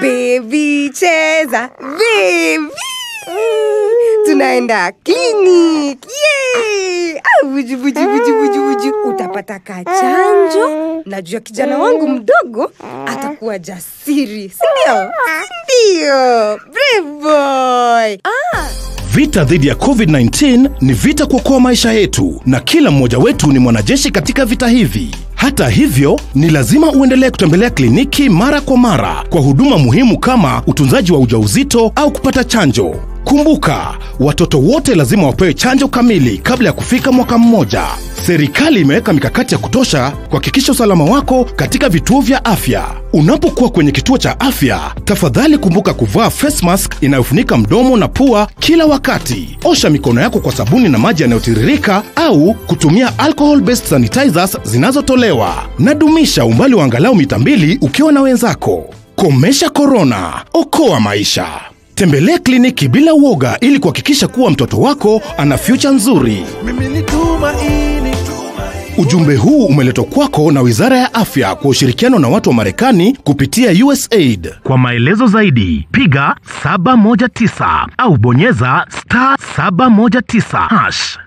Baby cheza, baby. Tunaenda clinic. Yay! Ah, buju buju buju buju buju. Utapata kachanjo. Najua kijana wangu mdogo atakuwa jasiri. Si ndio? Si Ndio. Brave boy. Ah, Vita dhidi ya COVID-19 ni vita kuokoa maisha yetu, na kila mmoja wetu ni mwanajeshi katika vita hivi. Hata hivyo, ni lazima uendelee kutembelea kliniki mara kwa mara kwa huduma muhimu kama utunzaji wa ujauzito au kupata chanjo. Kumbuka, watoto wote lazima wapewe chanjo kamili kabla ya kufika mwaka mmoja. Serikali imeweka mikakati ya kutosha kuhakikisha usalama wako katika vituo vya afya. Unapokuwa kwenye kituo cha afya, tafadhali kumbuka kuvaa face mask inayofunika mdomo na pua kila wakati. Osha mikono yako kwa sabuni na maji yanayotiririka au kutumia alcohol based sanitizers zinazotolewa, na dumisha umbali wa angalau mita mbili ukiwa na wenzako. Komesha korona, okoa maisha. Tembelea kliniki bila uoga ili kuhakikisha kuwa mtoto wako ana future nzuri. mimi ni tumaini Ujumbe huu umeletwa kwako na Wizara ya Afya kwa ushirikiano na watu wa Marekani kupitia USAID. Kwa maelezo zaidi, piga 719 au bonyeza star 719 hash.